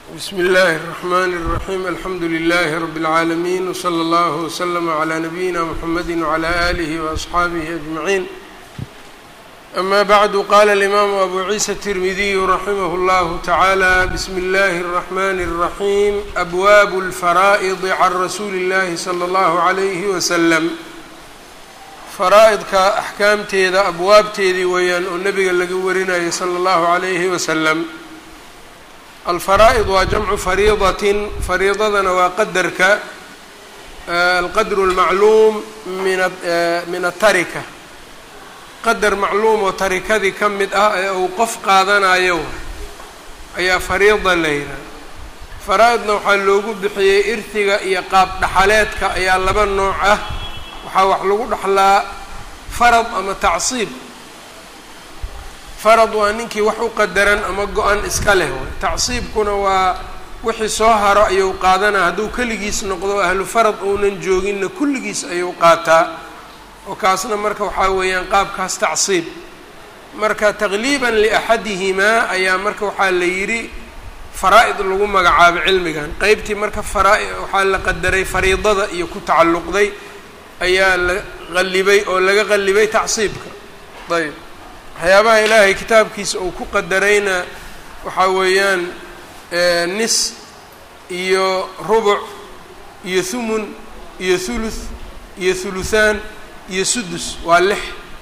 bsmi اllahi الرحmn الرaحيم alxamdu لlh رb العaalمين وslى اllه وslm عlى نabيina mحamedi وعlى آlih وأصxaabih أجمعين أma bعd qala الإmam أbu عiسى التirmidiy raximh اllah taعalى bsmi اllahi الرحmn الرaحيم أbwab الfaraaئd عn rasuuli الlahi slى اllah عlyh وsلم faraa-idka axkaamteeda abwaabteedii weeyaan oo nebiga laga warinayay salى اllahu عalayhi waslm alfaraa-id waa jamcu fariidatin fariidadana waa qadarka alqadru اlmacluum min min atarika qadar macluum oo tarikadii ka mid ah ee uu qof qaadanayo ayaa fariida la yidhaha faraa-idna waxaa loogu bixiyey irtiga iyo qaab dhaxaleedka ayaa laba nooc ah waxaa wax lagu dhaxlaa farad ama tacsiib farad waa ninkii wax u qadaran ama go-an iska leh way tacsiibkuna waa wixii soo haro ayuu qaadanaa hadduu keligiis noqdo ahlu farad uunan jooginna kulligiis ayuu qaataa oo kaasna marka waxaa weeyaan qaabkaas tacsiib marka taqliiban liaxadihimaa ayaa marka waxaa la yidhi faraa-id lagu magacaabo cilmigan qeybtii marka faraa- waxaa la qadaray fariidada iyo ku tacalluqday ayaa la qallibay oo laga qallibay tacsiibka ayb waxyaabaha ilaahay kitaabkiisa uu ku qadarayna waxaa weeyaan nis iyo rubuc iyo thumun iyo thuluth iyo thuluthaan iyo sudus waa lix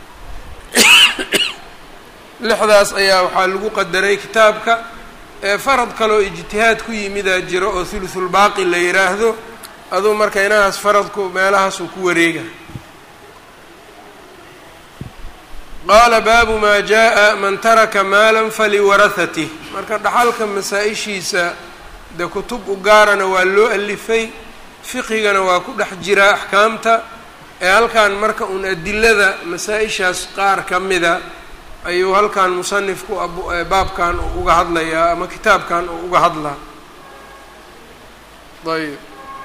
lixdaas ayaa waxaa lagu qadaray kitaabka farad kaleoo ijtihaad ku yimidaa jiro oo thuluthulbaaqi la yidhaahdo aduu marka inahaas faradku meelahaasuu ku wareega qaala baabu maa jaa man taraka maalan faliwarahatih marka dhaxalka masaa-ishiisa dee kutub u gaarana waa loo alifay fiqigana waa ku dhex jiraa axkaamta ee halkan marka uun adilada masaa-ishaas qaar ka mida ayuu halkan musanifku baabkan uga hadlayaa ama kitaabkan uu uga hadlaa ayb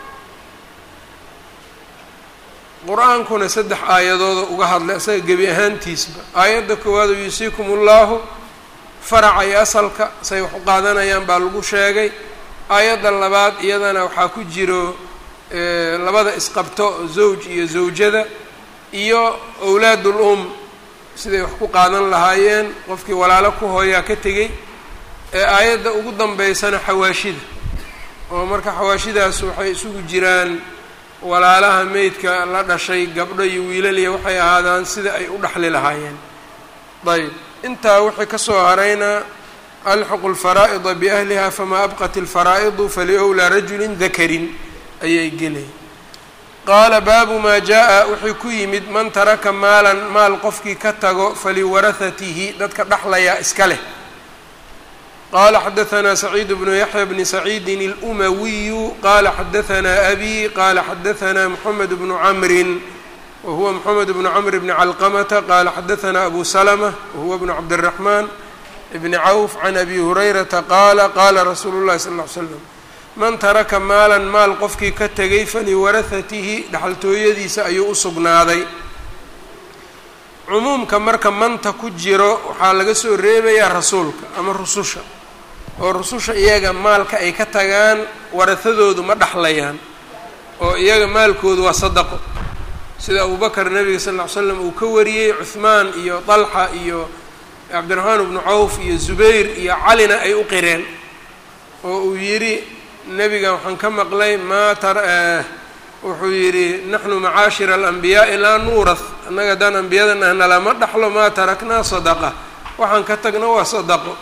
qur-aankuna saddex aayadooda uga hadlay isaga gebi ahaantiisba aayadda koowaad oo yuusiikum ullahu faraca iyo asalka say wax u qaadanayaan baa lagu sheegay aayadda labaad iyadana waxaa ku jiro labada isqabto zawj iyo zawjada iyo owlaadul um siday wax ku qaadan lahaayeen qofkii walaalo ku hooyaa ka tegey ee aayadda ugu dambeysana xawaashida oo marka xawaashidaas waxay isugu jiraan walaalaha meydka la dhashay gabdho iyo wiilaliya waxay ahaadaan sida ay u dhaxli lahaayeen ayb intaa wixii ka soo harayna alxuqu lfaraa'ida biahliha famaa abqat ilfaraa'idu faliowlaa rajulin dakarin ayay gelay qaala baabu maa jaa wuxuu ku yimid man taraka maalan maal qofkii ka tago faliwarahatihi dadka dhaxlayaa iska leh qala xadaثna سacيid بن yaحyى بn سacيidi الأmawiyu qala xadaثna أbي qala xadaثna mحamed بن cmri wahuwa mحamed بن cmr بn clqmةa qala xadaثna abu سلمة wahuwa بن cabdالرaحman بn cawf عan abi هurayrata qaala qala rasuulu الlahi sl اه عl slم man taraka maala maal qofkii ka tegay faliwarahatihi dhaxaltooyadiisa ayuu u sugnaaday cumuumka marka manta ku jiro waxaa laga soo reebayaa rasuulka ama rususha oo rususha iyaga maalka ay ka tagaan warahadoodu ma dhexlayaan oo iyaga maalkoodu waa sadaqo sida abubakar nebiga sal ll ly slam uu ka wariyey cuhmaan iyo dalxa iyo cabdiraxmaan bnu cawf iyo zubayr iyo calina ay u qireen oo uu yidhi nebiga waxaan ka maqlay maa tar wuxuu yidhi naxnu macaashira alanbiyaa'i laa nuurath annaga haddaan ambiyada nahna lama dhaxlo maa taraknaa sadaqa waxaan ka tagna waa sadaqo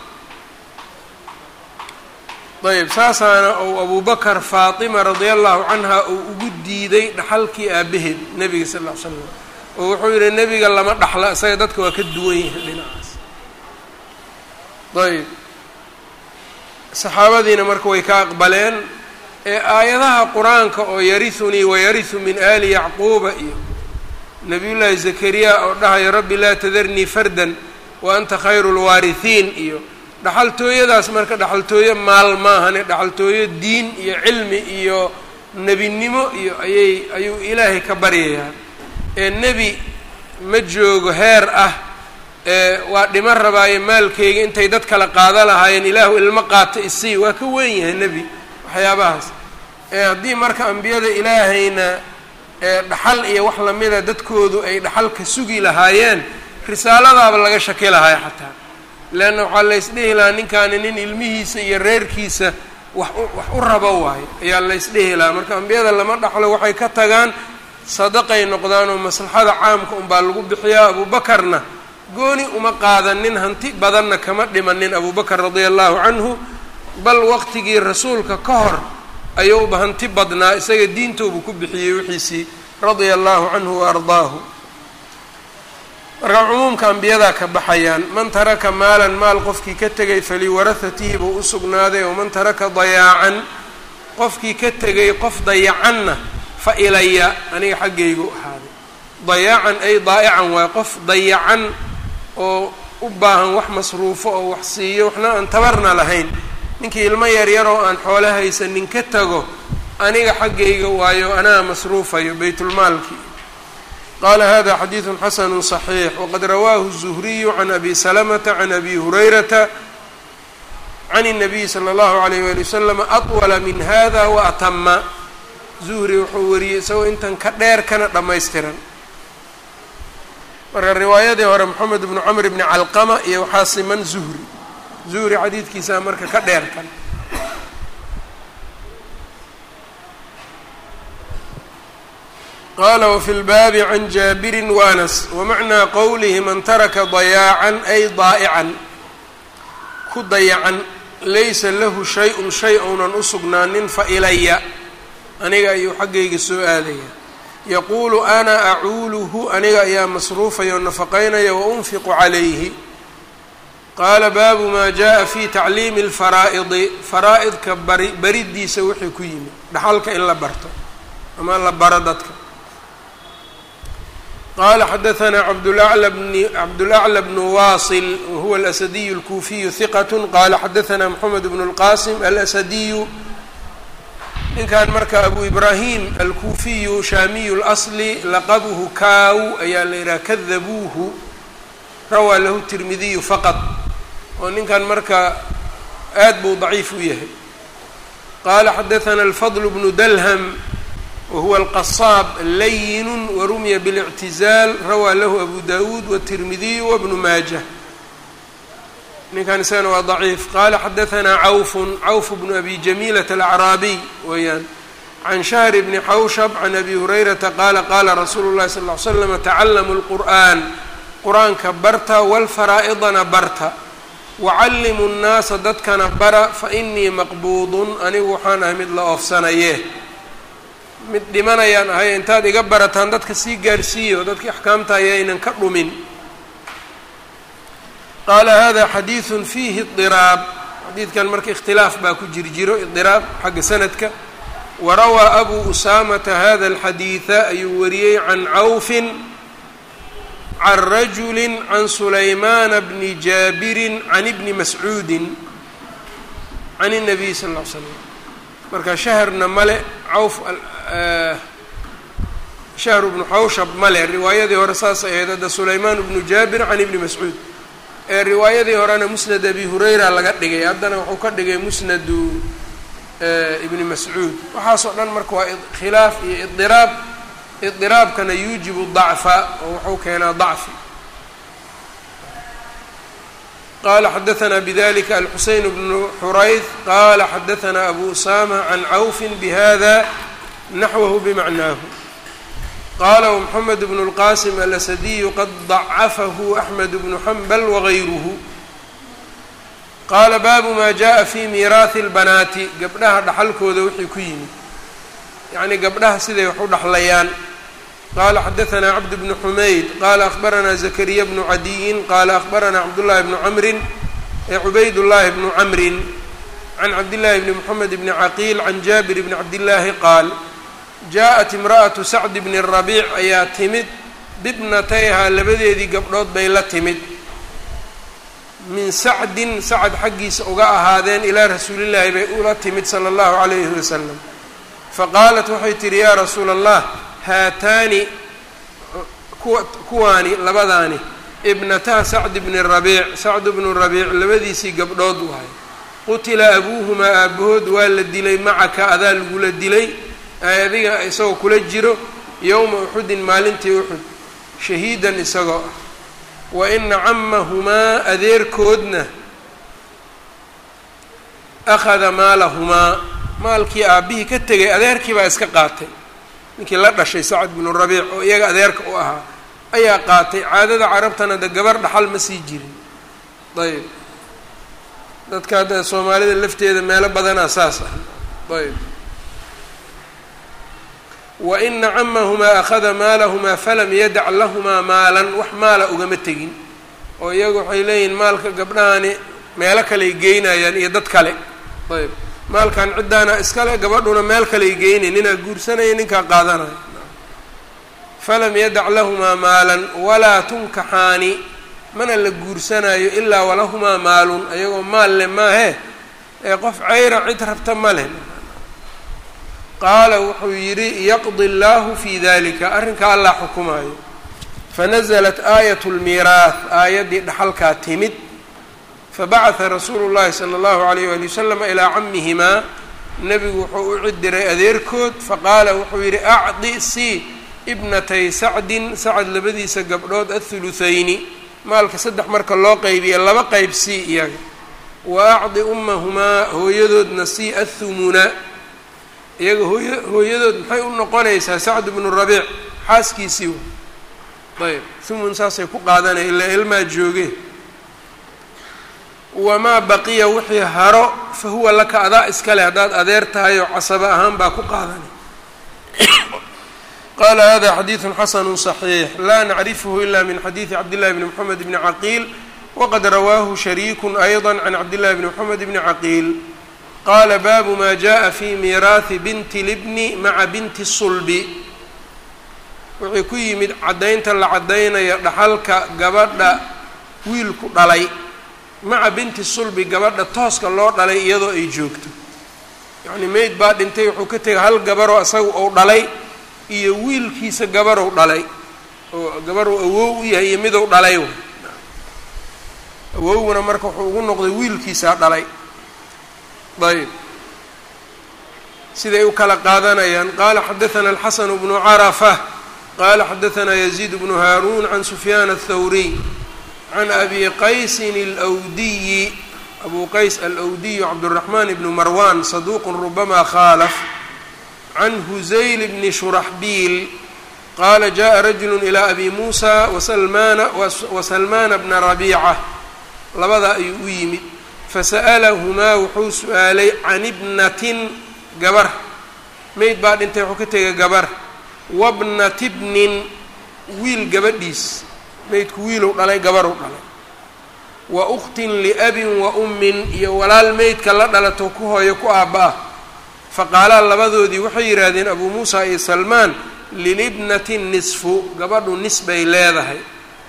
ayb saasaana ou abubakar faatima radia allahu canha uu ugu diiday dhaxalkii aabaheed nebiga sal ll ly slam oo wuxuu yidhi nebiga lama dhaxla isaga dadka waa ka duwan yahay dhinacaas ayb saxaabadiina marka way ka aqbaleen ee aayadaha qur-aanka oo yarihunii wayarihu min aali yacquuba iyo nabiyullaahi zakariya oo dhahayo rabbi laa tadarnii fardan wa anta khayru lwaarihiin iyo dhaxaltooyadaas marka dhaxaltooyo maal maahane dhaxaltooyo diin iyo cilmi iyo nebinimo iyo ayay ayuu ilaahay ka baryayaa ee nebi ma joogo heer ah waa dhiman rabaaye maalkeyga intay dad kala qaada lahaayeen ilaahu ilmo qaata isii waa ka weyn yahay nebi waxyaabahaas haddii marka ambiyada ilaahayna dhaxal iyo wax lamida dadkoodu ay dhaxal ka sugi lahaayeen risaaladaaba laga shaki lahaay xataa leanna waxaa laysdhihi lahaa ninkaani nin ilmihiisa iyo reerkiisa wax wax u rabo waayo ayaa laysdhihi lahaa marka ambiyada lama dhaxlo waxay ka tagaan sadaqay noqdaan oo maslaxada caamka unbaa lagu bixiyaa abuubakarna gooni uma qaadanin hanti badanna kama dhimanin abubakar radia allahu canhu bal waqtigii rasuulka ka hor ayuuba hanti badnaa isaga diintoobu ku bixiyey wixiisii radia allahu canhu wa ardaahu marka cumuumka ambiyadaa ka baxayaan man taraka maalan maal qofkii ka tegay faliwarahatihi buu u sugnaaday oo man taraka dayaacan qofkii ka tegay qof dayacanna fa ilaya aniga xaggaygu ahaaday dayaacan ay daa'ican waay qof dayacan oo u baahan wax masruufo oo wax siiyo waxna aan tabarna lahayn ninkii ilmo yaryar oo aan xoolo haysanin ka tago aniga xaggayga waayo anaa masruufayo baytulmaalkii qaala hada xadiidu xasanu صaxiix waqad rawaahu الzuhriyu can abi salamata can abi hurayrata can الnabiy slى اllahu عalayh wali wasalam aطwala min hada waatama zuhri wuxuu wariyey isagoo intan ka dheer kana dhammaystiran marka riwaayadii hore moxamed bnu camr bni calqama iyo waxaa siman zuhri zuhri xadiidkiisaa marka ka dheer kan qala wfi lbaabi can jaabiri waanas wamacnaa qowlihi man taraka dayaacan ay daa'ican ku dayacan laysa lahu shay-un shay ounan u sugnaanin fa ilaya aniga ayuu xaggayga soo aadaya yaquulu ana acuuluhu aniga ayaa masruufaya o nafaqaynaya wa unfiqu calayhi qaala baabu maa jaءa fi tacliimi اlfaraa'idi faraa-idka bari baridiisa wixii ku yimid dhaxalka in la barto ama la baro dadka qala xadaثna cabdlأعlى bn cabdulأعlى bn wasil wahuwa alasadiyu اlkuufiyu hiqat qala xadaثna mxamed bn اlqasim alasadiyu ninkan marka abu ibrahim alkuufiyu shaamiyu اlasli laqabuhu kaaw ayaa la yidhaha kadabuuhu rawaa lahu tirmidiyu faqad oo ninkan marka aad buu daciif u yahay qala xadaثna alfadl bnu dalhm whuwa alqasaab layinu warumiya biاlictizaal rawaa lahu abu dawuud wالtirmidiyu wabnu maajah ninkan isagana waa daciif qala xadaثna cawfun cawf bnu abi jamiilat alacraabiy weeyaan can shahr bni xawshab can abi hurayrata qaala qaala rasuulu llahi sal ly slama tacallamu lqur'an qur-aanka barta walfaraa'idana barta wacallimu nnaasa dadkana bara fainii maqbuudun anigu waxaan ahay mid la oofsanaye mid dhimanayaan ahay intaad iga barataan dadka sii gaarhsiiyo dadkii axkaamta ayaynan ka dhumin qaala hada xadiidun fiihi idiraab xadiidkan marka ikhtilaaf baa ku jir jiro idiraab xagga sanadka warawaa abu usaamata hada alxadiida ayuu wariyey can cawfin can rajuli can sulaymaana bni jaabirin can ibni mascuudin can الnabiy sal ll ly slam marka shahrna male cawf shahru bnu xawshab male riwaayadii hore saas ahayd hadda sulaymaan bnu jaabir can ibni mascuud ee riwaayadii horena musnad abi hurayra laga dhigay haddana wuxuu ka dhigay musnadu ibni mascuud waxaasoo dhan marka waa khilaaf iyo idiraab idiraabkana yuujibu dacfa oo wuxuu keenaa dacfi qala xadaثna bdlika alxuseyn bnu xurayd qala xadaثna abu usama can cawfi bhada naxwahu bmacnaahu qala wmxamed bn اlqasim alasadiyu qad ضacafahu axmed bnu xambal wagayruhu qaala baabu ma jaءa fi miiraahi اlbanaati gabdhaha dhaxalkooda wixii ku yimid yacnii gabdhaha siday wax u dhaxlayaan qala xadaثna cabd bn xumayd qala akhbarana zakariya bnu cadiyin qala akhbarana cabdullahi bnu camrin cubayd llahi bnu camrin can cabdillahi bni mxamed bni caqiil can jaabir bni cabdillaahi qaal jaaءat imra'atu sacd bni rabiic ayaa timid bibnatayhaa labadeedii gabdhood bay la timid min sacdin sacad xaggiisa uga ahaadeen ilaa rasuulillaahi bay ula timid sala allahu calayhi wasalam faqaalat waxay tihi yaa rasuula allah haataani kuwa kuwaani labadaani ibnataa sacd bni rabiic sacd bnu rabiic labadiisii gabdhood wahay qutila abuuhumaa aabahood waa la dilay macaka adaa lagula dilay adiga isagoo kula jiro yowma uxudin maalintii uxud shahiidan isagoo ah wa ina camahumaa adeerkoodna akhada maalahumaa maalkii aabbihii ka tegay adeerkii baa iska qaatay ninkii la dhashay sacad binu rabiic oo iyaga adeerka u ahaa ayaa qaatay caadada carabtana de gabar dhaxal ma sii jirin ayb dadka hadda soomaalida lafteeda meelo badanaa saas ah ayb wa ina camahumaa akhada maalahumaa falam yadac lahumaa maalan wax maala ugama tegin oo iyagu waxay leeyihiin maalka gabdhahani meelo kaley geynayaan iyo dad kale ayb maalkan ciddaana iskale gabadhuna meel kaley geynay ninaa guursanaya ninkaa qaadanaya falam yadac lahumaa maalan walaa tunkaxaani mana la guursanayo ilaa walahumaa maalun ayagoo maal leh maahe ee qof ceyra cid rabta ma leh qaala wuxuu yidhi yaqdi allaahu fii dalika arrinkaa allah xukumaayo fanaزlat aayat اlmiiraah aayaddii dhaxalkaa timid fabacata rasuulu llahi sala allahu alayh wali wasalam ilaa camihimaa nebigu wuxuu u cidiray adeerkood faqaala wuxuu yidhi acdi si ibnatay sacdin sacad labadiisa gabdhood athuluthayni maalka saddex marka loo qaybiya laba qayb sii iyaga wa acdi ummahumaa hooyadoodna sii athumuna iyaga hooya hooyadood maxay u noqonaysaa sacd bnu rabiic xaaskiisii ayb thumun saasay ku qaadanaya ilaa ilmaa jooge wamaa baqiya wixii haro fa huwa laka adaa iskale haddaad adeer tahay oo casaba ahaan baa ku qaadanay qala hada xadiidu xasanu صaxiix laa nacrifhu ila min xadiidi cabdillahi bni mxamed bni caqiil waqad rawaahu shariiku ayضa can cabdillahi bni mxamed bni caqiil qaala baabu ma jaءa fi miiraahi binti libni maca binti sulbi wuxuu ku yimid caddaynta la caddaynaya dhaxalka gabadha wiilku dhalay maca binti sulbi gabadha tooska loo dhalay iyadoo ay joogto yacni meyd baa dhintay wuxuu ka tegay hal gabaroo isaga ou dhalay iyo wiilkiisa gabarow dhalay oo gabarow awow u yahay iyo midow dhalay awowguna marka wuxuu ugu noqday wiilkiisaa dhalay ayb siday u kala qaadanayaan qaala xadaثana alxasanu bnu carafa qala xadaثana yaziid bnu haaruun can sufyaan aلthawriy can abi qaysin اlwdiyi abu qays alwdiyu cabdالraxman bnu marwan saduuq rubama khaalaf can huzayl bni shuraxbiil qaala jaءa rajulu ilى abi muusa wasalmaana wasalmaana bna rabiica labada ayuu u yimid fasa'alahumaa wuxuu su-aalay can ibnatin gabar meyd baa dhintay wuxuu ka tegay gabar wabnati bnin wiil gabadhiis meydku wiilow dhalay gabarow dhalay wa ukhtin liabin wa ummin iyo walaal meydka la dhalato ku hooyo ku aabba ah faqaalaa labadoodii waxay yidhaahdeen abuu muusa iyo salmaan lilibnati nisfu gabadhu nis bay leedahay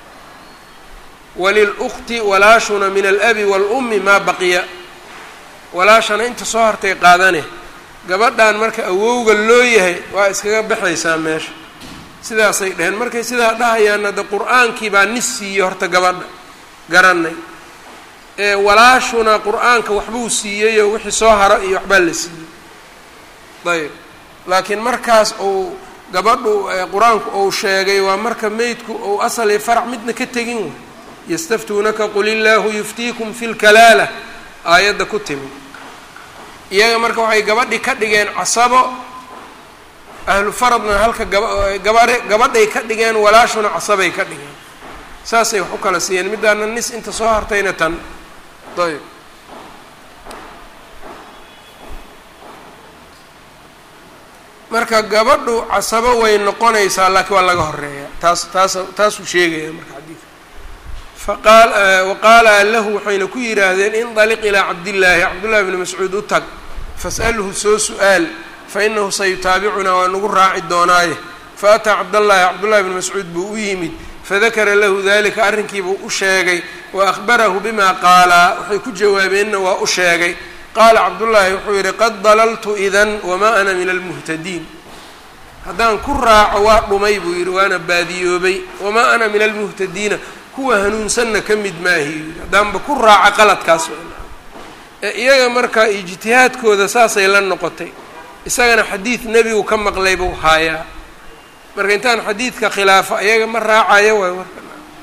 walilukti walaashuna min alabi waalummi maa baqiya walaashana inta soo hartay qaadane gabadhan marka awowga loo yahay waa iskaga baxaysaa meesha sidaasay dheheen markay sidaa dhahayaanna de qur-aankii baa nis siiyey horta gabadha garanay ee walaashuna qur-aanka waxbuu siiyeyoo wixii soo haro iyo waxbaa la siiyey ayb laakiin markaas uu gabadhu qur-aanku uu sheegay waa marka meydku uu asal iyo farac midna ka tegin way yastaftuunaka qul illaahu yuftiikum fi lkalaala aayadda ku timid iyaga marka waxay gabadhi ka dhigeen casabo ahlu faradna halka gabagabare gabadhay ka dhigeen walaashuna casabay ka dhigeen saasay wax u kala siiyeen middaana nis inta soo hartayna tan ayb marka gabadhu casabo way noqonaysaa laakiin waa laga horeeya taas taas taasuu sheegaya marka xadiidka faqaal waqaala lahu waxayna ku yidhaahdeen indaliq ilaa cabdillaahi cabdullahi bni mascuud u tag fas'alhu soo su-aal fa inahu sayutaabicunaa waa nagu raaci doonaaye faataa cabdallaahi cabdullahi bni mascuud buu u yimid fadakara lahu dalika arrinkiibuu u sheegay wa akhbarahu bima qaalaa waxay ku jawaabeenna waa u sheegay qaala cabdullaahi wuxuu yidhi qad dalaltu idan wamaa ana min almuhtadiin haddaan ku raaco waa dhumay buu yidhi waana baadiyoobay wamaa ana min almuhtadiina kuwa hanuunsanna ka mid maahi haddaanba ku raaca qaladkaas ee iyaga marka ijtihaadkooda saasay la noqotay isagana xadiid nebigu ka maqlay buu haayaa marka intaan xadiidka khilaafo iyaga ma raacayo waay warka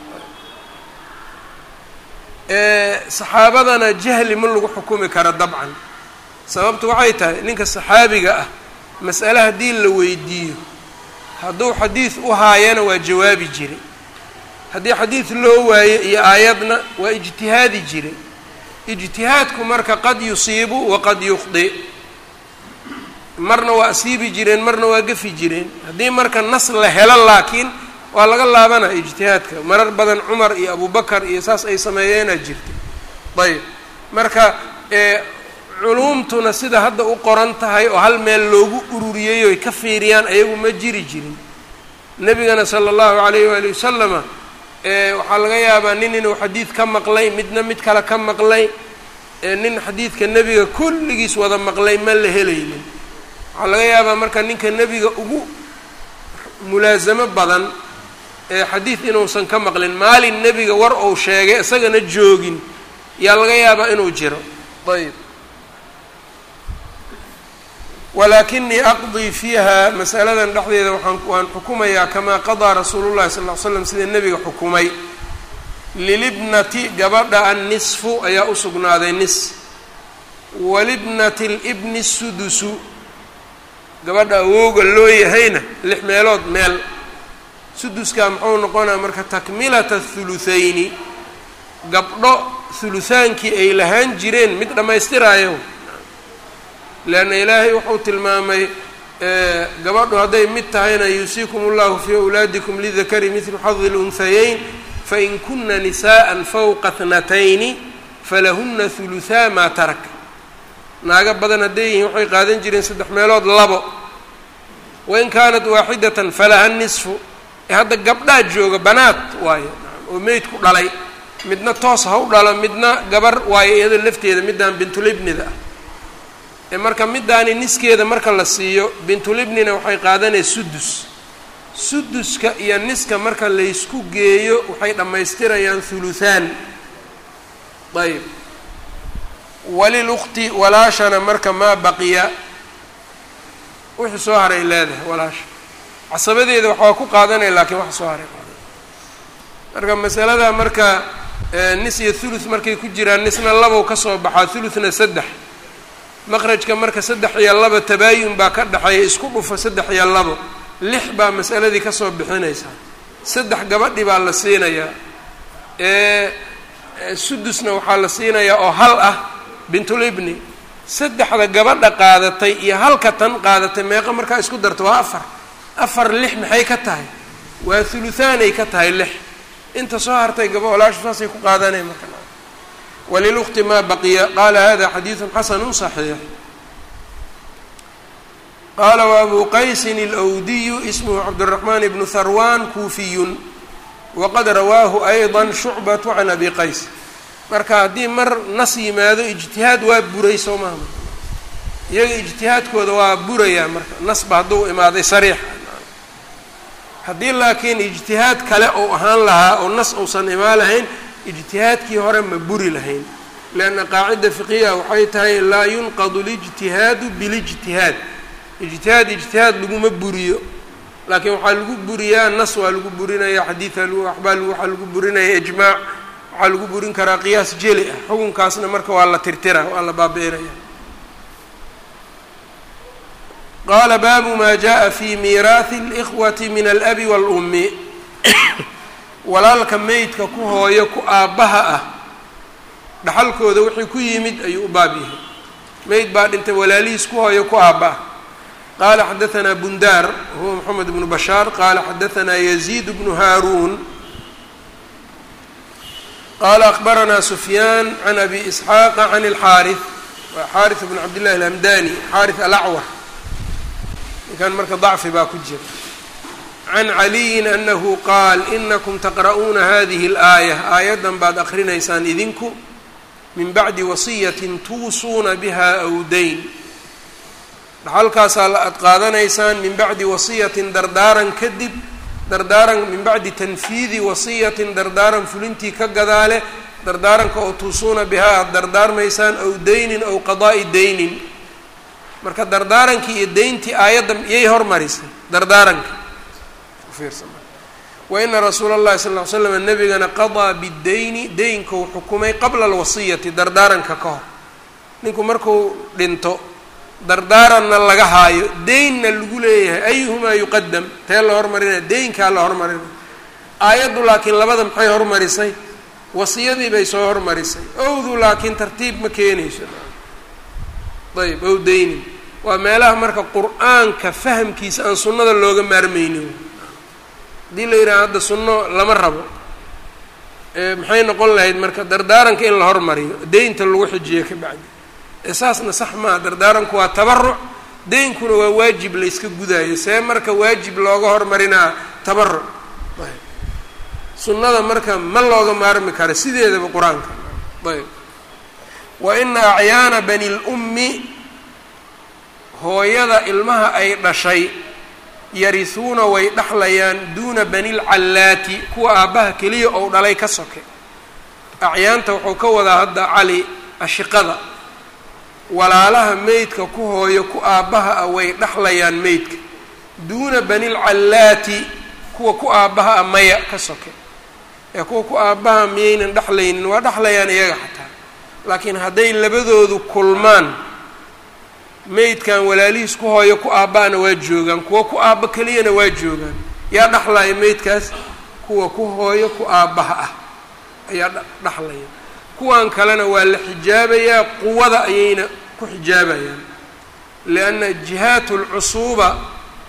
saxaabadana jahli ma lagu xukumi karo dabcan sababtu waxay tahay ninka saxaabiga ah mas'ale haddii la weydiiyo hadduu xadiid u haayana waa jawaabi jiray haddii xadiid loo waayo iyo aayadna waa ijtihaadi jiray ijtihaadku marka qad yusiibu waqad yukhdi marna waa asiibi jireen marna waa gafi jireen haddii marka nas la helo laakiin waa laga laabanaa ijtihaadka marar badan cumar iyo abubakar iyo saas ay sameeyeenaa jirta ayb marka culuumtuna sida hadda u qoran tahay oo hal meel loogu ururiyey oy ka fiiriyaan ayagu ma jiri jirin nebigana sala allahu calayh waali wasalama waxaa laga yaabaa nin inuu xadiid ka maqlay midna mid kale ka maqlay nin xadiidka nebiga kulligiis wada maqlay ma la helaynin waxaa laga yaabaa marka ninka nebiga ugu mulaasamo badan ee xadiid inuusan ka maqlin maalin nebiga war ou sheegay isagana joogin yaa laga yaabaa inuu jiro ayb walaakinii aqdii fiiha masaladan dhexdeeda waaan waan xukumayaa kamaa qadaa rasuulu llahi sal ll slam sida nebiga xukumay lilibnati gabadha annisfu ayaa u sugnaaday nis walibnati libni sudusu gabadha awooga loo yahayna lix meelood meel suduskaa muxuu noqonaa marka takmilata thuluthayni gabdho hulutaankii ay lahaan jireen mid dhammaystiraayo leanna ilaahay wuxuu tilmaamay gabadhu hadday mid tahayna yuusiikum ullahu fii awlaadikum lidakari midlu xadi lunhayeyn fain kuna nisaءa fawqa thnatayni falahuna huluthaa maa tarak naago badan hadday yihiin waxay qaadan jireen saddex meelood labo wain kaanat waaxidatan falaha nisfu ee hadda gabdhaa jooga banaad waayo oo meydku dhalay midna toos ha u dhalo midna gabar waayo iyada lafteeda middaan bintulibnida ah ee marka middaani niskeeda marka la siiyo bintulibnina waxay qaadanaya sudus suduska iyo niska marka laysku geeyo waxay dhammaystirayaan huluthaan ayb walilukti walaashana marka maa baqiya wixii soo haray leedahay walaasha casabadeeda waxaa ku qaadanaya laakiin wax soo haray qaadan marka masalada marka nis iyo thuluth markay ku jiraan nisna labow ka soo baxaa thuluthna saddex maqrajka marka saddex iyo laba tabaayun baa ka dhexeeya isku dhufa saddex iyo labo lix baa masaladii kasoo bixinaysaa saddex gabadhi baa la siinayaa sudusna waxaa la siinayaa oo hal ah bintulibni saddexda gabadha qaadatay iyo halka tan qaadatay meeqa markaa isku darta waa afar afar lix maxay ka tahay waa huluthaanay ka tahay lix inta soo hartay gaba walaashu saasay ku qaadanaya marka walilukti maa baqiya qaala hada xadiidu xasanu صaxiix qaala waabuu qaysin اlwdiyu ismhu cabdالraxman bnu harwan kuufiyun waqad rawaahu ayضa shucbaة can abi qays marka haddii mar nas yimaado ijtihaad waa buray soo maha iyaga ijtihaadkooda waa burayaa marka nasba hadduu imaaday sariix haddii laakiin ijtihaad kale ou ahaan lahaa oo nas uusan imaan lahayn ijtihaadkii hore ma buri lahayn leanna qaacida fiqiya waxay tahay laa yunqadu lijtihaadu bilijtihaad ijtihaad ijtihaad laguma buriyo laakiin waxaa lagu buriyaa nas waa lagu burinaya xadiida waxbaa waxaa lagu burinaya ijmaac waxaa lagu burin karaa qiyaas jeli ah xukunkaasna marka waa la tirtira waa la baabi'inaya qaala baabu maa jaءa fi miiraahi اlإkhwati min alabi wاlummi walaalka meydka ku hooyo ku aabbaha ah dhaxalkooda wixii ku yimid ayuu u baab yahay meyd baa dhintay walaalihiis ku hooyo ku aabba ah qaala xadaثna bundaar huwa moxamed bnu bashaar qaala xadaثna yaziid bnu haaruun qaala akbaranaa sufyaan can abi isxaaqa can اlxaariث waa xaariث bn cabd llahi alhamdani xaariث alacwar ninkan marka dacfi baa ku jira can caliyin anahu qaal inakum taqra'uuna hadihi اlaaya aayaddan baad akrinaysaan idinku min bacdi wasiyatin tuusuuna biha aw dayn dhaxalkaasaa la ad qaadanaysaan min bacdi wasiyatin dardaaran kadib dardaaran min bacdi tanfiidi wasiyatin dardaaran fulintii ka gadaale dardaaranka oo tuusuuna bihaa aada dardaarmaysaan ow daynin ow qadaa'i daynin marka dardaarankii iyo deyntii aayadda yay hormarisay dardaaranka wa ina rasuula اllahi sal ly slam nabigana qadaa bidayni deynkou xukumay qabla alwasiyati dardaaranka ka hor ninku marku dhinto dardaaranna laga haayo deynna lagu leeyahay ayuhumaa yuqadam tee la hormarinaya deynkaa la hormarinaya aayaddu laakiin labada maxay hormarisay wasiyadii bay soo hormarisay owdu laakiin tartiib ma keenayso ayb ow deynin waa meelaha marka qur-aanka fahamkiisa aan sunnada looga maarmeynin haddii la yidhaha hadda sunno lama rabo maxay noqon lahayd marka dardaaranka in la hormariyo deynta lagu xijiyo ka bacdi saasna sax maaha dardaaranku waa tabaruc deynkuna waa waajib layska gudaayo see marka waajib looga hormarinaa tabaruc sunnada marka ma looga maarmi karo sideedaba qur-aanka ayb wa ina acyaana bani lummi hooyada ilmaha ay dhashay yarisuuna way dhexlayaan duuna bani lcallaati kuwa aabbaha keliya ou dhalay ka soke acyaanta wuxuu ka wadaa hadda cali ashiqada walaalaha meydka ku hooyo ku aabbaha ah way dhexlayaan meydka duuna bani lcallaati kuwa ku aabbaha ah maya ka soke ee kuwa ku aabbaha miyaynan dhexlaynin waa dhexlayaan iyaga xataa laakiin hadday labadoodu kulmaan meydkan walaalihiis ku hooyo ku aabba'ana waa joogaan kuwa ku aabba keliyana waa joogaan yaa dhexlaya meydkaas kuwa ku hooyo ku aabbaha ah ayaa dhexlaya kuwan kalena waa la xijaabayaa quwada ayayna ku xijaabayaan lianna jihaat lcusuuba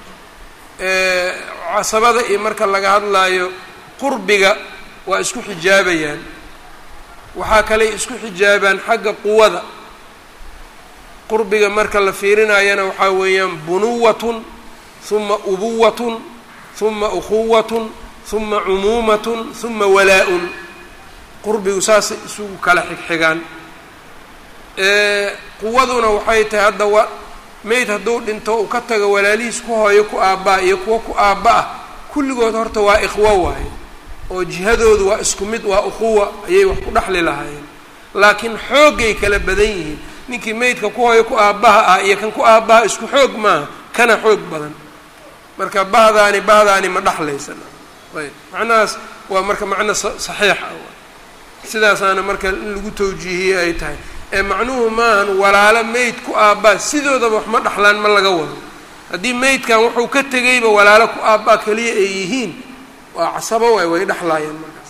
casabada iyo marka laga hadlaayo qurbiga waa isku xijaabayaan waxaa kaley isku xijaabaan xagga quwada qurbiga marka la fiirinayana waxaa weeyaan bunuwatun huma ubuwatun huma ukhuwatun huma cumuumatun huma walaa-un qurbigu saasay isugu kala xigxigaan quwaduna waxay tahay hadda wa meyd hadduu dhinto uu ka tago walaalihiis ku hooyo ku aabbaa iyo kuwo ku aabba ah kulligood horta waa ikhwo waaye oo jihadoodu waa isku mid waa ukhuwa ayay wax ku dhexli lahaayeen laakiin xoogay kala badan yihiin ninkii meydka ku hooyo ku aabbaha ah iyo kan ku aabbaha isku xoog maaha kana xoog badan marka bahdaani bahdaani ma dhexlaysan ayb macnahaas waa marka macno saxiix ah sidaasaana marka in lagu tawjiihiyey ay tahay ee macnuhu maahan walaalo meyd ku aabbaa sidoodaba wax ma dhexlaan ma laga wado haddii meydkan wuxuu ka tegayba walaalo ku aabbaa keliya ay yihiin waa casabo waay way dhexlaayeen markaas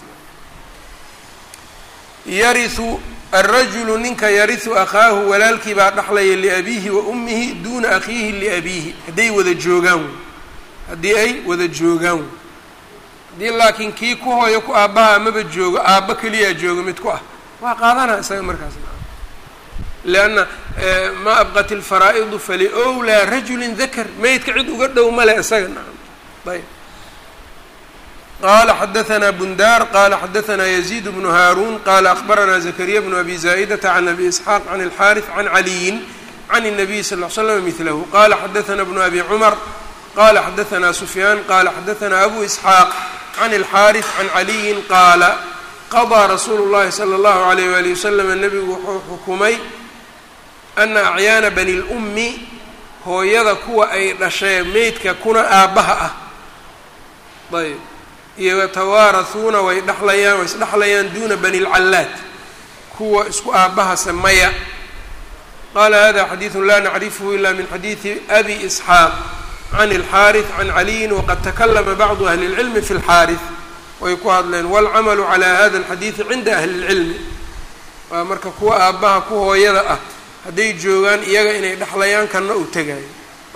yariu alrajulu ninka yarisu akhaahu walaalkii baa dhexlaya liabiihi wa ummihi duuna akhiihi liabiihi hadday wada joogaan wey haddii ay wada joogaan wey haddii laakiin kii ku hooyo ku aabbaha amaba joogo aabba keliyaa joogo mid ku ah waa qaadanaa isaga markaas lianna maa abqat ilfaraa'idu faliowlaa rajulin dakar meydka cid uga dhow male isaga nacam ayb qala xadaثna bundar qala xadaثna yزيid bn haarun qala akhbarana zakariya bn abi zaa'data can abi isxaaq can اlxariث can caliyin can الnabiy sal ll slam mihlahu qala xadaثna bn abi cumar qala xadaثna sufyaan qala xadaثna abu isxaaq can اlxariث can caliyin qaala qaضىa rasuulu اllahi slى اllahu عalayh wali waslm nebigu wuxuu xukumay ana acyaana bani اlأmi hooyada kuwa ay dhashee meydka kuna aabbaha ah ayb iyo yatawaarasuuna way dhexlayaan way isdhexlayaan duuna bani lcallaad kuwa isku aabbahase maya qaala hada xadiidu laa nacrifhu ila min xadiidi abi isxaaq can اlxaariث can caliyin waqad takalama bacdu ahli اlcilmi fi اlxaariث way ku hadleen wاlcamalu calى hada اlxadiidi cinda ahli اlcilmi waa marka kuwa aabbaha ku hooyada ah hadday joogaan iyaga inay dhexlayaan kanna uu tegaayo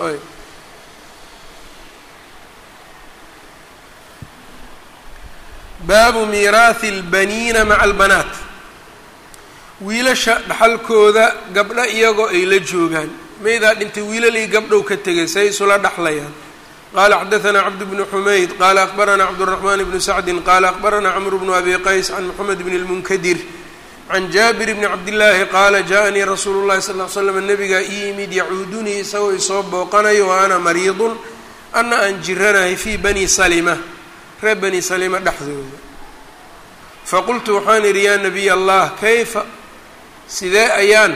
baabu miiraahi اlbaniina maca albanaat wiilasha dhaxalkooda gabdho iyagoo ay la joogaan meydaa dhintay wiilalii gabdhow ka tegay say isula dhexlayaan qaala xadaثna cabd bnu xumayd qaala akbarana cabdالرaحman bnu sacdi qaala akbarana cmr bnu abi qays can mxamed bn اlmunkadir can jaabir bni cabdillaahi qaala jaءanii rasuulu اllahi sal ll slam nabigaa ii yimid yacuudunii isagoo isoo booqanayo wa ana mariidun ana aan jiranahay fii bani salima reer bani salima dhexdooda faqultu waxaan idhi yaa nabiy allah kayfa sidee ayaan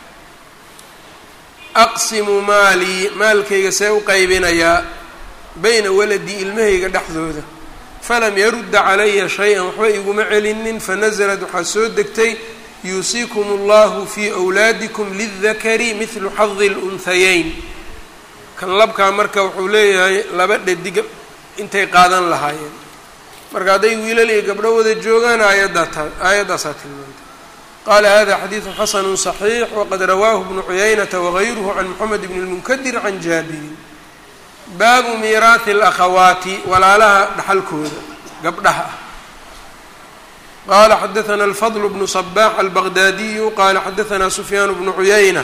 aqsimu maalii maalkayga see u qaybinayaa bayna waladii ilmahayga dhexdooda falam yarudda calaya shay-an waxba iguma celinin fanasalad waxaa soo degtay yuusiikum allahu fii wlaadikum lildakari midlu xadi lunhayeyn kan labkaa marka wuxuu leeyahay laba dhadiga intay qaadan lahaayeen marka hadday wiilal iyo gabdho wada joogaan aayaddaata aayaddaasaa tilmaantay qaala hada xadiidu xasanu صaxiix waqad rawaahu bnu cuyaynata wagayruhu can moxamed bn اlmunkadir can jaabirin baabu miiraahi اlakhawaati walaalaha dhaxalkooda gabdhaha ah qala xadaثna alfadl bnu صbax albaqdaadiyu qala xadaثna sufyaan bnu cuyayna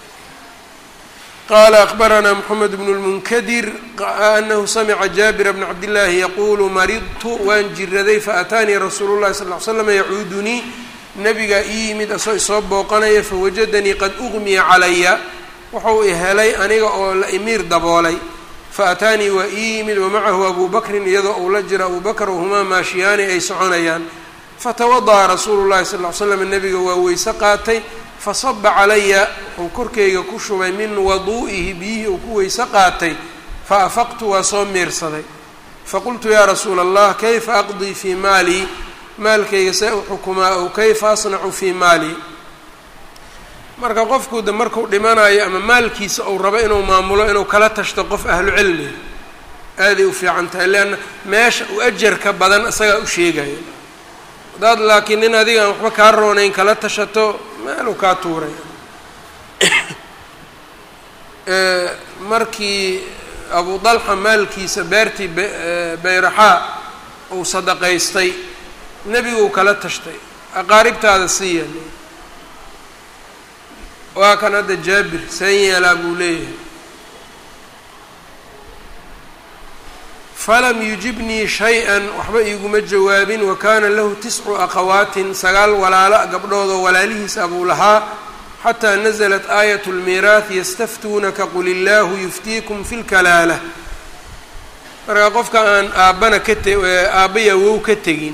qala akbarana mxamed bn اlmunkadir anahu samca jaabira bna cabdillaahi yaqulu maridtu waan jiraday faataanii rasuulu اlahi sal ly slam yacuudunii nabigaa ii yimid asoo isoo booqanaya fawajadanii qad ugmiya calaya wuxuu i helay aniga oo la imiir daboolay faataanii waa ii yimid wamacahu abu bakrin iyadoo uu la jiro abu bakr wahumaa maashiyaani ay soconayaan fatawada'a rasuulu llahi sal ly slam nabiga waa weyse qaatay fasaba calaya wuxuu korkayga ku shubay min waduu'ihi biyihii uu ku weyse qaatay fa afaqtu waa soo miirsaday faqultu yaa rasuula allah kayfa aqdii fii maalii maalkayga see u xukumaa ow kayfa asnacu fii maalii marka qofku de marku dhimanayo ama maalkiisa uu rabo inuu maamulo inuu kala tashto qof ahlu cilmi aaday u fiican tahay leanna meesha u ajarka badan isagaa u sheegaya haddaad laakiin nin adigaan waxba kaa roonayn kala tashato meeluu kaa tuuray markii abu dalxa maalkiisa beertii bayraxaa uu sadaqaystay nebiguu kala tashtay aqaaribtaada siiya waa kan hadda jaabir seen yeelaa buu leeyahay falam yujibnii shay-an waxba iiguma jawaabin wa kaana lahu tiscu akhawaatin sagaal walaalo gabdhoodoo walaalihiisa buu lahaa xataa naزlat aayat اlmiiraath yastaftuunaka qul illaahu yuftiikum fi lkalaala marka qofka aan aabbana ka te aabaya wow ka tegin